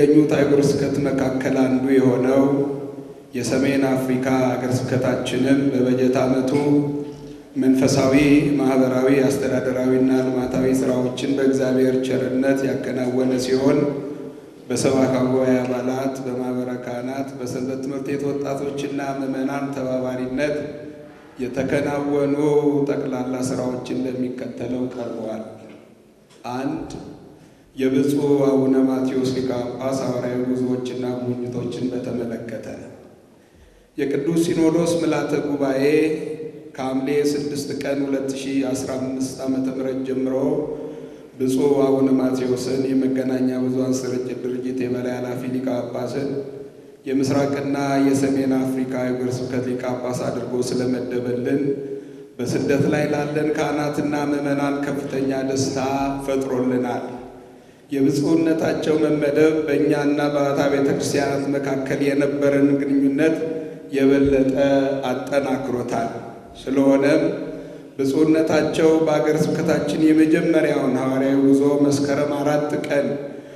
ከሚገኙት አህጉረ ስብከት መካከል አንዱ የሆነው የሰሜን አፍሪካ ሀገረ ስብከታችንም በበጀት ዓመቱ መንፈሳዊ፣ ማህበራዊ፣ አስተዳደራዊና ልማታዊ ስራዎችን በእግዚአብሔር ቸርነት ያከናወነ ሲሆን በሰበካ ጉባኤ አባላት፣ በማህበረ ካህናት፣ በሰንበት ትምህርት ቤት ወጣቶችና ምዕመናን ተባባሪነት የተከናወኑ ጠቅላላ ስራዎችን እንደሚከተለው ቀርበዋል። አንድ የብፁዕ አቡነ ማቴዎስ ሊቀ ጳጳስ ሐዋርያዊ ጉዞዎችና ጉብኝቶችን በተመለከተ የቅዱስ ሲኖዶስ ምልዓተ ጉባኤ ከሐምሌ 6 ቀን 2015 ዓ.ም ጀምሮ ብፁዕ አቡነ ማቴዎስን የመገናኛ ብዙኃን ስርጭት ድርጅት የበላይ ኃላፊ ሊቀ ጳጳስን የምስራቅና የሰሜን አፍሪካ ሀገረ ስብከት ሊቀ ጳጳስ አድርጎ ስለመደበልን በስደት ላይ ላለን ካህናትና ምዕመናን ከፍተኛ ደስታ ፈጥሮልናል። የብፁዕነታቸው መመደብ በእኛና በአታ ቤተ ክርስቲያናት መካከል የነበረን ግንኙነት የበለጠ አጠናክሮታል። ስለሆነም ብፁዕነታቸው በአገረ ስብከታችን የመጀመሪያውን ሐዋርያዊ ጉዞ መስከረም አራት ቀን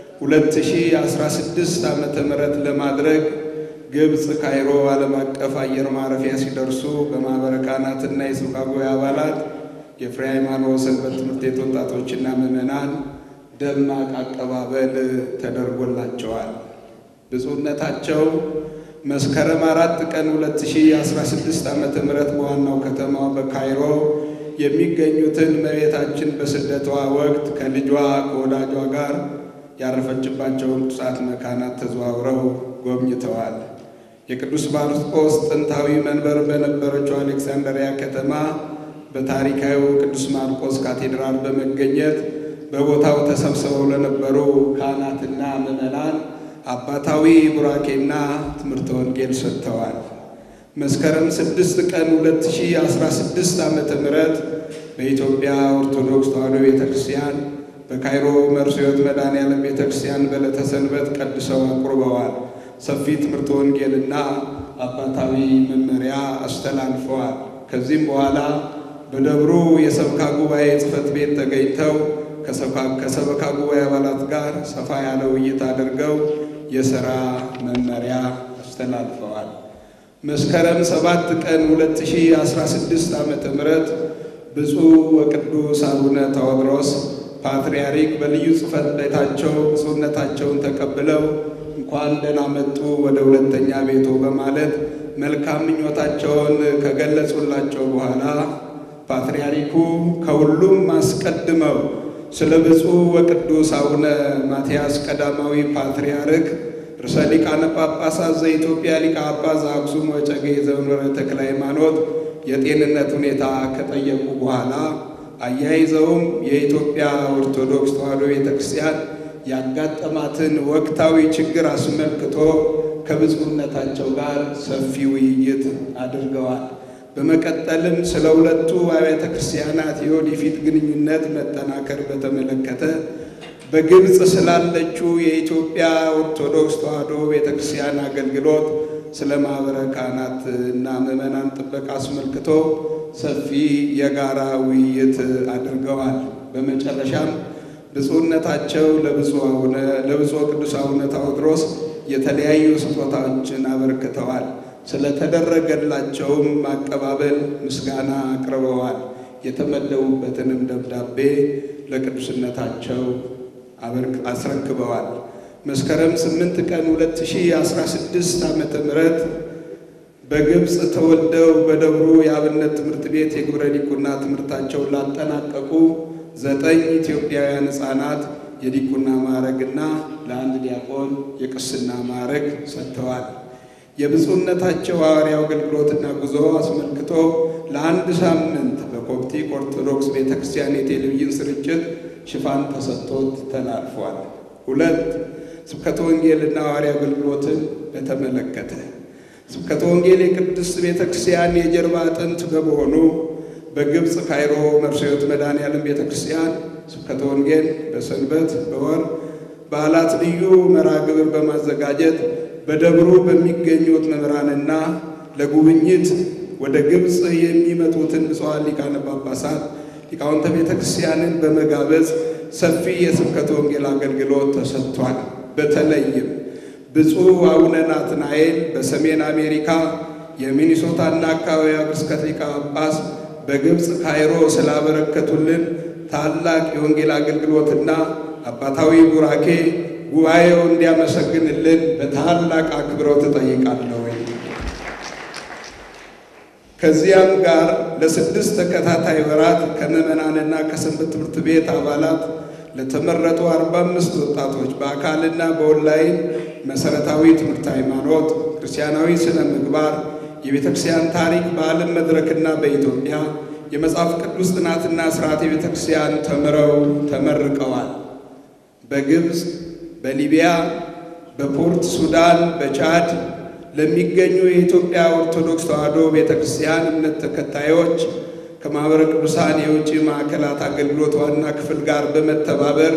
2016 ዓመተ ምህረት ለማድረግ ግብፅ ካይሮ ዓለም አቀፍ አየር ማረፊያ ሲደርሱ በማኅበረ ካህናትና የስብካ ጉባኤ አባላት የፍሬ ሃይማኖት ሰንበት ትምህርት ቤት ወጣቶችና ምዕመናን ደማቅ አቀባበል ተደርጎላቸዋል። ብፁዕነታቸው መስከረም አራት ቀን 2016 ዓመተ ምህረት በዋናው ከተማ በካይሮ የሚገኙትን እመቤታችን በስደቷ ወቅት ከልጇ ከወዳጇ ጋር ያረፈችባቸውን ቅዱሳት መካናት ተዘዋውረው ጎብኝተዋል። የቅዱስ ማርቆስ ጥንታዊ መንበር በነበረችው አሌክሳንድሪያ ከተማ በታሪካዊው ቅዱስ ማርቆስ ካቴድራል በመገኘት በቦታው ተሰብስበው ለነበሩ ካህናትና ምዕመናን አባታዊ ቡራኬና ትምህርተ ወንጌል ሰጥተዋል። መስከረም 6 ቀን 2016 ዓመተ ምህረት በኢትዮጵያ ኦርቶዶክስ ተዋሕዶ ቤተ ክርስቲያን በካይሮ መርሲዮት መድኃኔዓለም ቤተ ክርስቲያን በዕለተ ሰንበት ቀድሰው አቁርበዋል። ሰፊ ትምህርተ ወንጌልና አባታዊ መመሪያ አስተላልፈዋል። ከዚህም በኋላ በደብሩ የሰበካ ጉባኤ ጽሕፈት ቤት ተገኝተው ከሰበካ ጉባኤ አባላት ጋር ሰፋ ያለ ውይይት አድርገው የሥራ መመሪያ አስተላልፈዋል። መስከረም ሰባት ቀን 2016 ዓመተ ምህረት ብፁዕ ወቅዱስ አቡነ ታዎድሮስ ፓትርያርክ በልዩ ጽሕፈት ቤታቸው ብፁዕነታቸውን ተቀብለው እንኳን ደህና መጡ ወደ ሁለተኛ ቤቶ በማለት መልካም ምኞታቸውን ከገለጹላቸው በኋላ ፓትርያርኩ ከሁሉም አስቀድመው ስለ ብፁዕ ወቅዱስ አቡነ ማትያስ ቀዳማዊ ፓትርያርክ ርዕሰ ሊቃነ ጳጳሳት ዘኢትዮጵያ ሊቀ ጳጳስ ዘአክሱም ወዕጨጌ ዘመንበረ ተክለ ሃይማኖት የጤንነት ሁኔታ ከጠየቁ በኋላ አያይዘውም የኢትዮጵያ ኦርቶዶክስ ተዋሕዶ ቤተ ክርስቲያን ያጋጠማትን ወቅታዊ ችግር አስመልክቶ ከብፁዕነታቸው ጋር ሰፊ ውይይት አድርገዋል። በመቀጠልም ስለ ሁለቱ አብያተ ክርስቲያናት የወደፊት ግንኙነት መጠናከር በተመለከተ በግብፅ ስላለችው የኢትዮጵያ ኦርቶዶክስ ተዋሕዶ ቤተ ክርስቲያን አገልግሎት ስለ ማኅበረ ካህናት እና ምዕመናን ጥበቃ አስመልክቶ ሰፊ የጋራ ውይይት አድርገዋል። በመጨረሻም ብፁዕነታቸው ለብፁዕ አቡነ ለብፁዕ ቅዱስ አቡነ ታዎድሮስ የተለያዩ ስጦታዎችን አበርክተዋል። ስለተደረገላቸውም አቀባበል ምስጋና አቅርበዋል። የተመደቡበትንም ደብዳቤ ለቅዱስነታቸው አስረክበዋል። መስከረም 8 ቀን 2016 ዓመተ ምህረት በግብፅ ተወልደው በደብሩ የአብነት ትምህርት ቤት የግብረ ዲቁና ትምህርታቸውን ላጠናቀቁ ዘጠኝ ኢትዮጵያውያን ሕፃናት የዲቁና ማዕረግና ለአንድ ዲያቆን የቅስና ማዕረግ ሰጥተዋል። የብፁዕነታቸው ሐዋርያው አገልግሎትና ጉዞ አስመልክቶ ለአንድ ሳምንት በኮፕቲክ ኦርቶዶክስ ቤተ ክርስቲያን የቴሌቪዥን ስርጭት ሽፋን ተሰጥቶት ተላልፏል። ሁለት ስብከተ ወንጌልና ሐዋርያው አገልግሎትን በተመለከተ ስብከተ ወንጌል የቅድስት ቤተ ክርስቲያን የጀርባ አጥንት በመሆኑ በግብፅ ካይሮ መርሲዮት መድኃኔዓለም ቤተ ክርስቲያን ስብከተ ወንጌል በሰንበት በወር በዓላት ልዩ መርሃ ግብር በማዘጋጀት በደብሩ በሚገኙት መምህራንና ለጉብኝት ወደ ግብፅ የሚመጡትን ብፁዓን ሊቃነ ጳጳሳት ሊቃውንተ ቤተ ክርስቲያንን በመጋበዝ ሰፊ የስብከተ ወንጌል አገልግሎት ተሰጥቷል። በተለይም ብፁዕ አቡነ ናትናኤል በሰሜን አሜሪካ የሚኒሶታና አካባቢ ሀገረ ስብከት ሊቀ ጳጳስ በግብፅ ካይሮ ስላበረከቱልን ታላቅ የወንጌል አገልግሎትና አባታዊ ቡራኬ ጉባኤው እንዲያመሰግንልን በታላቅ አክብሮት እጠይቃለሁ። ከዚያም ጋር ለስድስት ተከታታይ ወራት ከምዕመናንና ከሰንበት ትምህርት ቤት አባላት ለተመረጡ አርባ አምስት ወጣቶች በአካልና በኦንላይን መሠረታዊ ትምህርት ሃይማኖት፣ ክርስቲያናዊ ስነ ምግባር፣ የቤተ ክርስቲያን ታሪክ በዓለም መድረክና በኢትዮጵያ የመጽሐፍ ቅዱስ ጥናትና ስርዓት የቤተ ክርስቲያን ተምረው ተመርቀዋል። በግብፅ፣ በሊቢያ፣ በፖርት ሱዳን፣ በቻድ ለሚገኙ የኢትዮጵያ ኦርቶዶክስ ተዋሕዶ ቤተ ክርስቲያን እምነት ተከታዮች ከማኅበረ ቅዱሳን የውጭ ማዕከላት አገልግሎት ዋና ክፍል ጋር በመተባበር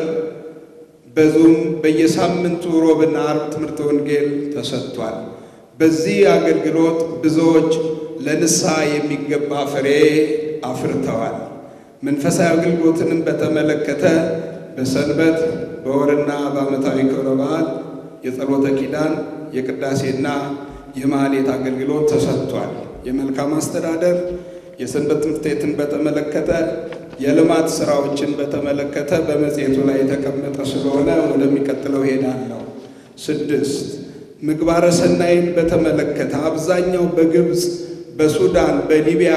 በዙም በየሳምንቱ ሮብና አርብ ትምህርተ ወንጌል ተሰጥቷል። በዚህ አገልግሎት ብዙዎች ለንስሐ የሚገባ ፍሬ አፍርተዋል። መንፈሳዊ አገልግሎትንም በተመለከተ በሰንበት በወርና በዓመታዊ ክብረ በዓል የጸሎተ ኪዳን የቅዳሴና የማኅሌት አገልግሎት ተሰጥቷል። የመልካም አስተዳደር የሰንበት ትምህርት ቤትን በተመለከተ የልማት ስራዎችን በተመለከተ በመጽሔቱ ላይ የተቀመጠ ስለሆነ ወደሚቀጥለው ሄዳለሁ። ስድስት ምግባረ ሰናይን በተመለከተ አብዛኛው በግብፅ፣ በሱዳን፣ በሊቢያ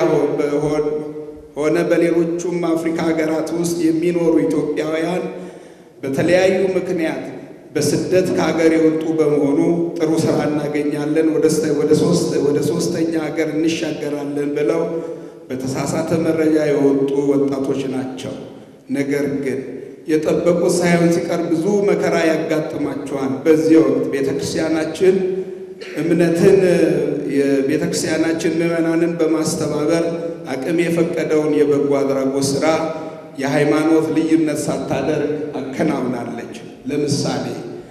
ሆነ በሌሎቹም አፍሪካ ሀገራት ውስጥ የሚኖሩ ኢትዮጵያውያን በተለያዩ ምክንያት በስደት ከሀገር የወጡ በመሆኑ ጥሩ ስራ እናገኛለን፣ ወደ ሶስተኛ ሀገር እንሻገራለን ብለው በተሳሳተ መረጃ የወጡ ወጣቶች ናቸው። ነገር ግን የጠበቁት ሳይሆን ሲቀር ብዙ መከራ ያጋጥማቸዋል። በዚህ ወቅት ቤተ ክርስቲያናችን እምነትን የቤተ ክርስቲያናችን ምዕመናንን በማስተባበር አቅም የፈቀደውን የበጎ አድራጎት ሥራ የሃይማኖት ልዩነት ሳታደርግ አከናውናለች። ለምሳሌ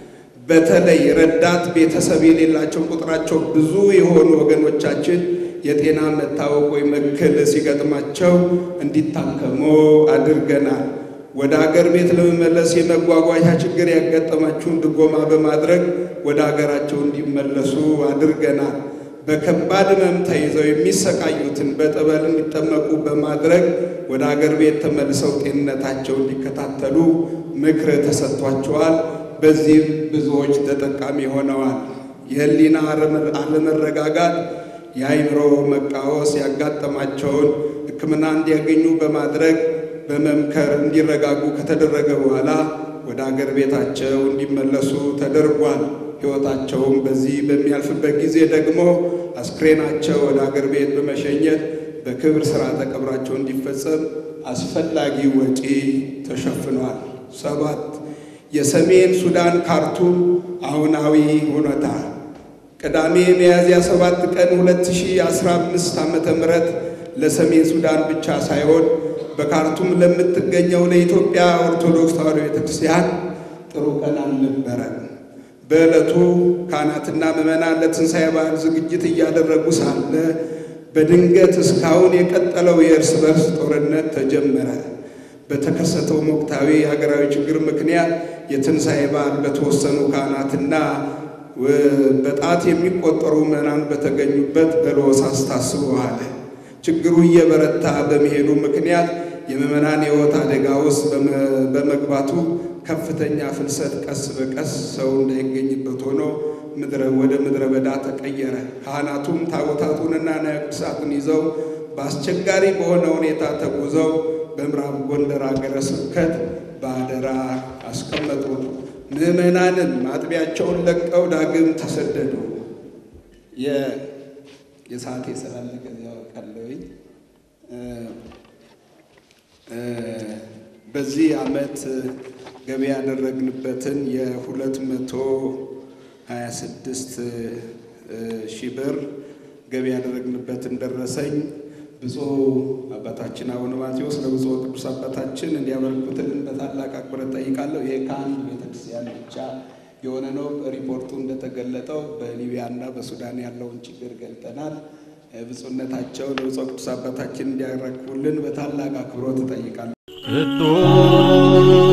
በተለይ ረዳት ቤተሰብ የሌላቸው ቁጥራቸው ብዙ የሆኑ ወገኖቻችን የጤና መታወቅ ወይም እክል ሲገጥማቸው እንዲታከሙ አድርገናል። ወደ አገር ቤት ለመመለስ የመጓጓዣ ችግር ያጋጠማችሁን ድጎማ በማድረግ ወደ አገራቸው እንዲመለሱ አድርገናል። በከባድ ሕመም ተይዘው የሚሰቃዩትን በጠበል እንዲጠመቁ በማድረግ ወደ አገር ቤት ተመልሰው ጤንነታቸው እንዲከታተሉ ምክር ተሰጥቷቸዋል። በዚህም ብዙዎች ተጠቃሚ ሆነዋል። የሕሊና አለመረጋጋት የአእምሮ መቃወስ ያጋጠማቸውን ሕክምና እንዲያገኙ በማድረግ በመምከር እንዲረጋጉ ከተደረገ በኋላ ወደ አገር ቤታቸው እንዲመለሱ ተደርጓል። ሕይወታቸውም በዚህ በሚያልፍበት ጊዜ ደግሞ አስክሬናቸው ወደ አገር ቤት በመሸኘት በክብር ሥርዓተ ቀብራቸው እንዲፈጸም አስፈላጊ ወጪ ተሸፍኗል። ሰባት የሰሜን ሱዳን ካርቱም አሁናዊ ሁኔታ ቅዳሜ ሚያዝያ 7 ቀን 2015 ዓመተ ምህረት ለሰሜን ሱዳን ብቻ ሳይሆን በካርቱም ለምትገኘው ለኢትዮጵያ ኦርቶዶክስ ተዋሕዶ ቤተክርስቲያን ጥሩ ቀን አልነበረም። በዕለቱ ካህናትና ምዕመናን ለትንሣኤ በዓል ዝግጅት እያደረጉ ሳለ በድንገት እስካሁን የቀጠለው የእርስ በርስ ጦርነት ተጀመረ። በተከሰተው ወቅታዊ ሀገራዊ ችግር ምክንያት የትንሣኤ በዓል በተወሰኑ ካህናትና በጣት የሚቆጠሩ ምዕመናን በተገኙበት በለሆሳስ ታስቦ ዋለ። ችግሩ እየበረታ በመሄዱ ምክንያት የምዕመናን የሕይወት አደጋ ውስጥ በመግባቱ ከፍተኛ ፍልሰት ቀስ በቀስ ሰው እንዳይገኝበት ሆኖ ወደ ምድረ በዳ ተቀየረ። ካህናቱም ታቦታቱንና ንዋየ ቅድሳቱን ይዘው በአስቸጋሪ በሆነ ሁኔታ ተጉዘው በምዕራብ ጎንደር ሀገረ ስብከት በአደራ አስቀመጡ። ምዕመናንም አጥቢያቸውን ለቀው ዳግም ተሰደዱ። የሰዓት ስላለቀ ያወቃለሁኝ። በዚህ ዓመት ገቢ ያደረግንበትን የሁለት መቶ ሀያ ስድስት ሺህ ብር ገቢ ያደረግንበትን ደረሰኝ ብፁዕ አባታችን አቡነ ማቴዎስ ለብፁዕ ቅዱስ አባታችን እንዲያበረክቱልን በታላቅ አክብሮት ጠይቃለሁ። ይሄ ከአንድ ቤተክርስቲያን ብቻ የሆነ ነው። ሪፖርቱ እንደተገለጠው በሊቢያና በሱዳን ያለውን ችግር ገልጠናል። ብፁዕነታቸው ለብፁዕ ቅዱስ አባታችን እንዲያረክቡልን በታላቅ አክብሮት እጠይቃለሁ።